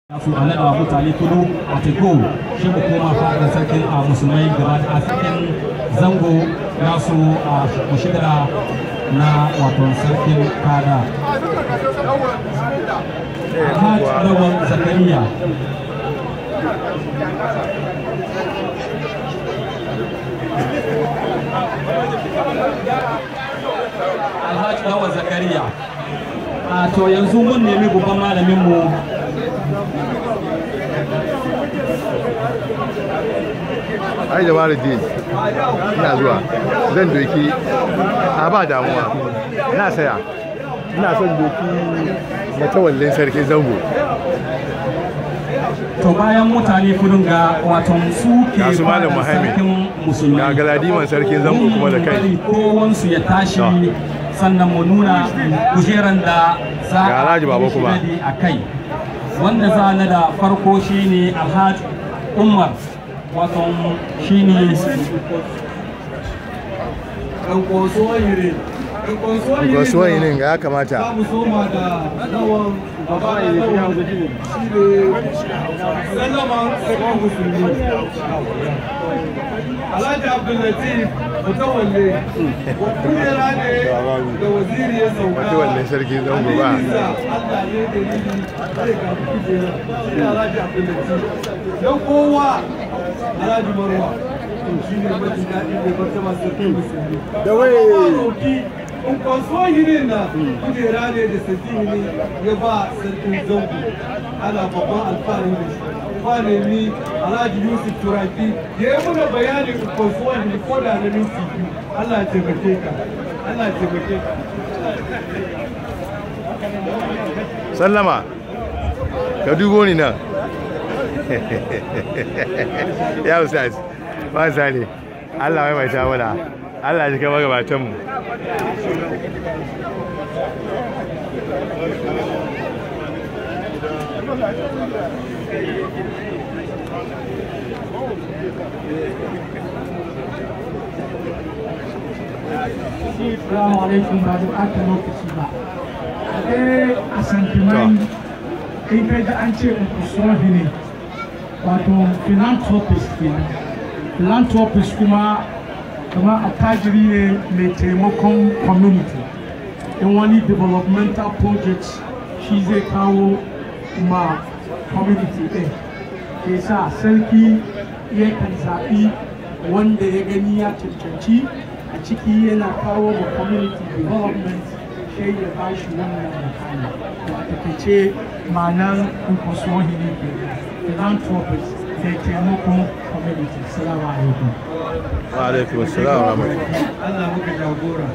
su a nada mutane kudu a teku shi mu koma fadar sarkin a musulmai gaba da cikin zango nasu a mushigara na wato sarkin kada Alhaj Lawan Zakariya Alhaji Lawan Zakariya a to yanzu mun nemi babban malamin mu ai da mara din ina zuwa zan doki a ba damuwa na saya ina son doki matawallin sarki zango to bayan mutane kudin ga waton su ke Ga su Malam fadar Muhammad. sarkin musulmi Ga galadiman sarkin zango kuma da kai. kowansu ya tashi To. sannan mu nuna kujeran da za Ga Alhaji Baba yi kuma. shiradi a kai wanda za na da farko shine alhaji umar waton shine kasuwan yinin ga ya kamata mu soma da nawan baba ne shi ne sallaman sakon musulmi alhaji abdullatif mutawalle kujera ne da waziri ya sauka matawallin sarki zango ba Hadiza, Allah ne da nini zai karbi kujera shi ne alhaji abdullatif don kowa alhaji marwa shi ne mafi daɗi da martaba sarkin musulmi da wai in kwanso hirin na kujera ne da sarki ne ya ba sarkin zango ana babban alfahari da shi ba ne ni alhaji yusuf turaki ya yi muna bayanin in kwanso hirin ko da na minti biyu allah ya taimake ka allah ya taimake ka sallama ka dubo ni nan ya ustaz ba sani Allah mai mai tawala Allah ya kai magabatan mu Assalamu alaikum ba da ɓata lokaci ba. Eh a santimai in kai da an ce Nkusuwahi ne wato philanthropist kenan. Philanthropist kuma kama attajiri ne mai taimakon community. In wani developmental projects shi zai kawo ma community ɗin. Ke sa sarki yakan zaɓi wanda ya gani ya cancanci a ciki yana kawo ma community development sai ya ba shi wannan mukami to a takaice ma'anar nkwasohi ne ke philanthropist da taimakon community salamu alaikum wa alaikum assalam wa rahmatullahi allah muka jagora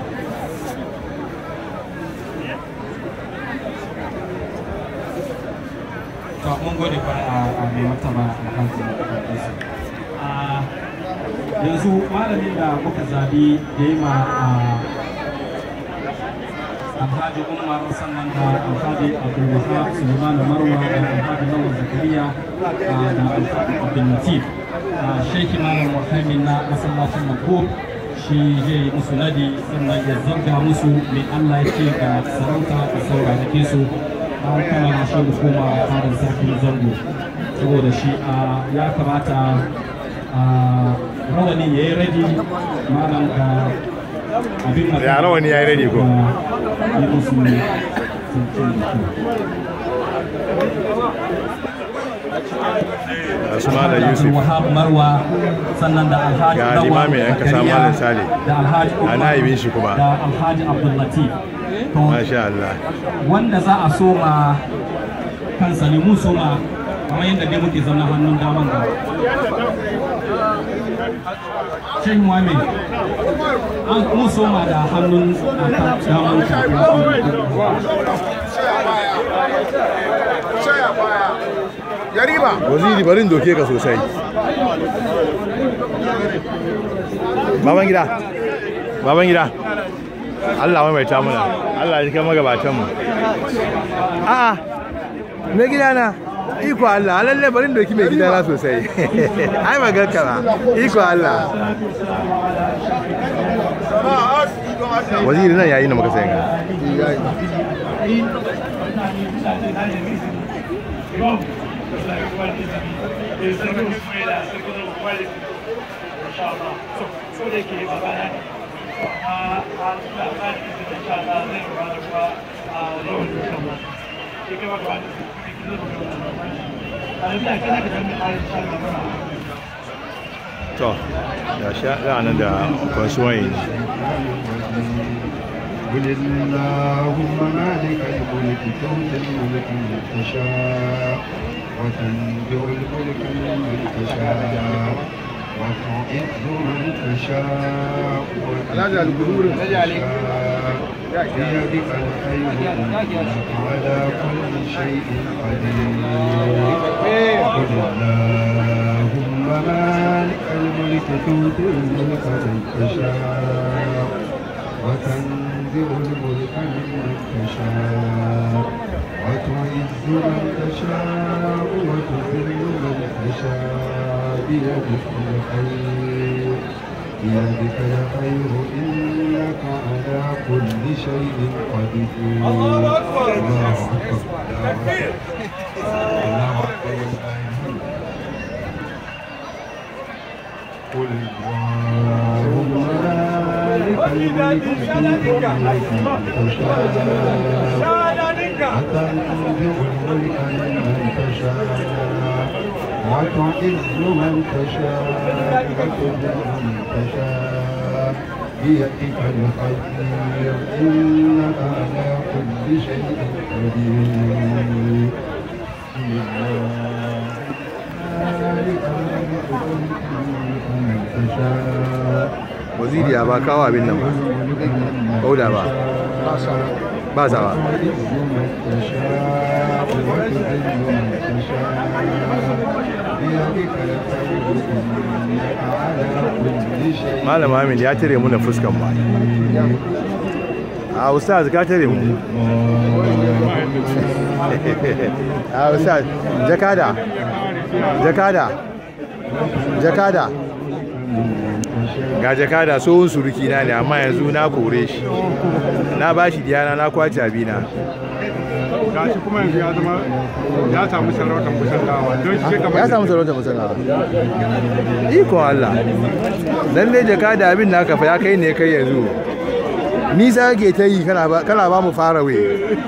to mun gode kwa a a mai martaba alhaji Abdulaziz. a yanzu malamin da muka zabi da yi ma a alhaji umar sannan da alhaji abdulwahab suleiman marwa da alhaji lawal zakariya a, da alhaji abdulatif sheikh imam muhammad na masallacin makub shi zai yi musu nadi sannan ya zarga musu mai allah ya ce ga sarauta da saurarake su an kammala shi da koma fadar sarkin zango saboda shi a ya kamata a rawani ya yi radi malam ga abin magana Ya rawani ya yi ready ko? yi musu sarkin da kyau. Asu Malam Yusuf Wahab Marwa sannan da Alhaji Ga Lawal limamin 'yan kasa Zakariya, Malam Sale. da Alhaji A Umar na'ibin shi kuma. da Alhaji Abdul Latif to masha Allah wanda za a soma kansa ne mu soma kamar yadda dai muke zauna hannun daman ga Sheikh Muhammad an mu soma da hannun a ta- daman ka waziri barin doke ka sosai baban gida baban gida Allah mai ta muna Allah ya kai magabatan mu a'a me gida na iko Allah lalle barin doki mai gida na sosai ai magarka ba iko Allah waziri nan yayi na muka sayan ga imam da kuma izini da sarkin kuma da sarkin da kuma da insha Allah so so da ke ba ba ne amma a da ba da izini insha Allah zai ba da kuma a rawar da kuma ke kai ba da a da kana da jami'a insha Allah to ga sha nan da kasuwan قل اللهم مالك الملك تؤتي الملك من تشاء وتنزع الملك ممن تشاء وتعز من تشاء وتذل من تشاء بيدك الخير انك على كل شيء قدير قل اللهم مالك الملك تؤتي الملك من تشاء وتنزع الملك ممن تشاء وتعز من تشاء وتذل من تشاء بيدك الخير بيدك الخير إنك على كل شيء قدير الله أكبر الله أكبر الله أكبر قل اللهم مالك الملك تؤتي الملك من تشاء وتنزع الملك ممن تشاء وتعز من تشاء وتذل من تشاء بيدك الخير إنك على كل شيء قدير بسم الله مالك الملك تؤتي الملك من تشاء waziri ya ba kawo abin nan ba kauda ba ba sa ba malam amin ya tare mu na fuskan ba a ustaz ka tare mu a ustaz jakada jakada jakada ga jakada tsohon suruki na ne amma yanzu na kore shi na ba shi diyana na kwace abina gashi kuma yanzu ya zama ya samu sarautar musallawa don shi kamar ya samu sarauta musana ikon Allah lalle jakada abin naka fa ya kai ne kai yanzu nisa ke ta yi kana ba kana ba mu fara we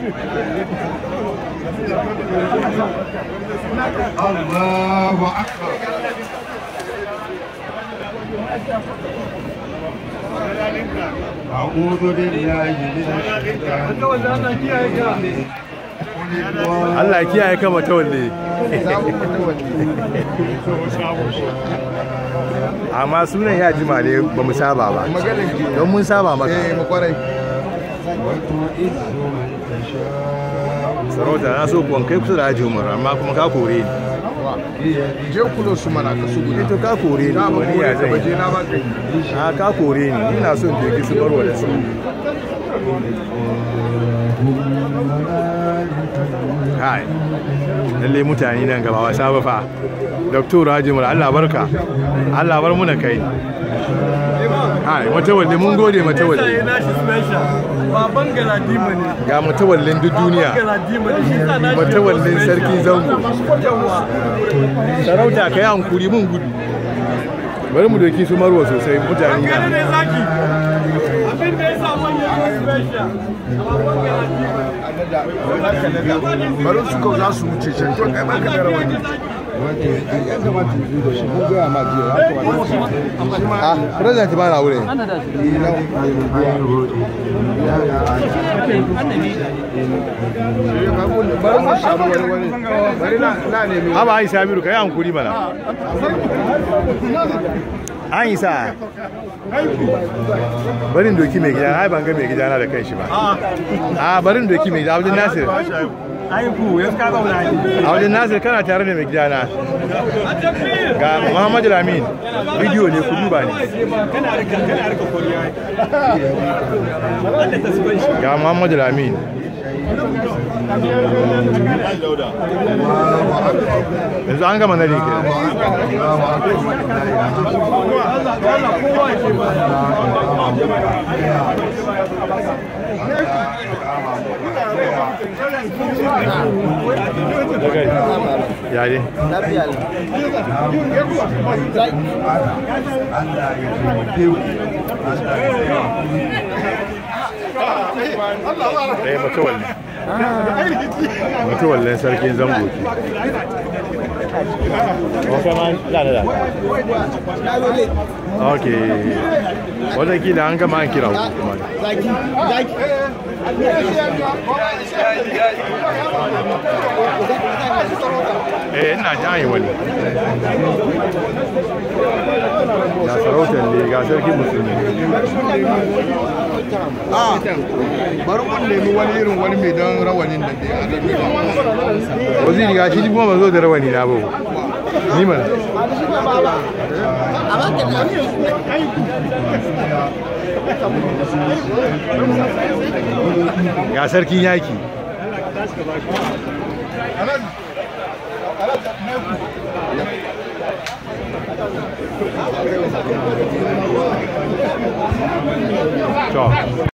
الله أكبر أعوذ بالله من الشيطان الرجيم Allah ya kiyaye ka matawalle amma sunan ya jima ne ba mu saba ba don mun saba maka وتعز من تشاء sarauta na so kuwan kai kusa da haji umar amma kuma ka kore ni je kulo su mana ka su Eh, to ka kore ni wani ya zai baje na ba kai a ka kore ni ina son doki su barwa da su kai lalle mutane nan gaba wasa ba fa doktor hajimur Allah barka Allah bar mu na kai kai matawalle mun gode matawalle nashi special baban galadima ne ga matawallin duk duniya galadima ne shi sa nashi matawallin sarki zango yawa sarauta kai hankuri mun gudu bari mu doki su marwa sosai mutane kare na ne zaki abin da ya samu ya zo special baban galadima bari su kau za su wuce can to kai ma ka gara wani ya kamata yi da shi mun gaya ma jiya ya kamata shi ma ah president ba na wurin bari mu sharu wani wani bari na na nemi haba an isa miru kai hankuri mana an isa barin doki mai gida ai ban ga mai gida na da kanshi ba a barin doki mai gida abdul nasir aiku ya ka zauna ne abdul nasir kana tare da mai gida na ga muhammadu lamin bidiyo ne ku duba ne kana rika kana rika koriya ga muhammadu lamin yanzu an gama nari ke ya ne lafiya ne Allah ya taimake ku ɗaya mutuwalle mutuwallen sarkin zango ke wata ma da da da ok wata kila an gama an kira ku kuma zaki zaki eh ina ji an yi wani ga sarautar ne ga sarkin musulmi a bari mun nemi wani irin wani mai don rawanin da dai a rabi waziri ga shi kuma ban zo da rawani na ba ni mana ga sarkin yaki to